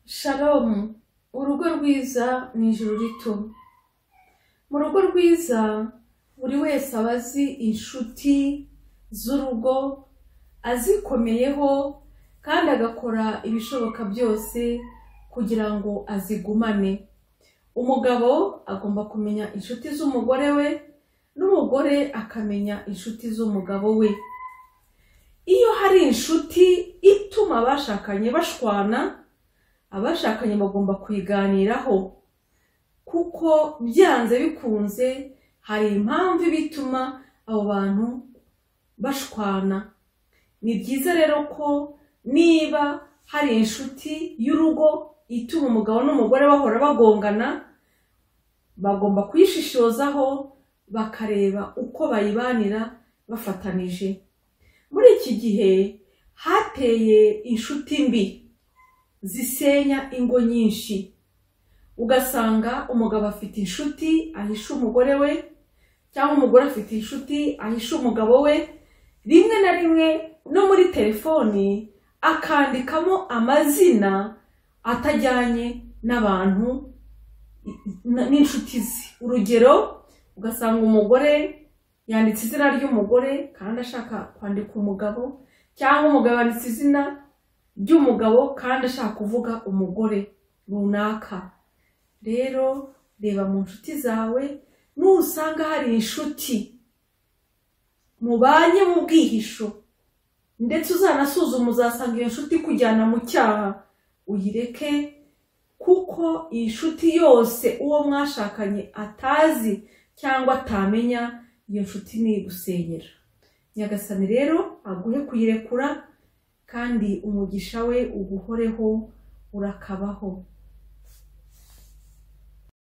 Shalom urugo rwiza ni ijuru rito mu rugo rwiza buri wese aba azi inshuti z'urugo azikomeyeho kandi agakora ibishoboka byose kugira ngo azigumane umugabo agomba kumenya inshuti z'umugore we n'umugore akamenya inshuti z'umugabo we iyo hari inshuti ituma abashakanye bashwana abashakanye bagomba kuyiganiraho kuko byanze bikunze hari impamvu iba ituma abo bantu bashwana ni byiza rero ko niba hari inshuti y'urugo ituma umugabo n'umugore bahora bagongana bagomba kuyishishozaho bakareba uko bayibanira bafatanije muri iki gihe hateye inshuti mbi zisenya ingo nyinshi ugasanga umugabo afite inshuti ahisha umugore we cyangwa umugore afite inshuti ahisha umugabo we rimwe na rimwe no muri telefoni akandikamo amazina atajyanye n'abantu n- n'inshuti ze urugero ugasanga umugore yanditse izina ry'umugore kandi ashaka kwandika umugabo cyangwa umugabo yanditse izina ry'umugabo kandi ashaka kuvuga umugore runaka rero reba mu nshuti zawe nusanga hari inshuti mubanye mu bwihisho ndetse uzanasuzume uzasanga iyo nshuti ikujyana mu cyaha uyireke kuko iyi nshuti yose uwo mwashakanye atazi cyangwa atamenya iyo nshuti ni igusenyera nyagasani rero aguhe kuyirekura kandi umugisha we uguhoreho urakabaho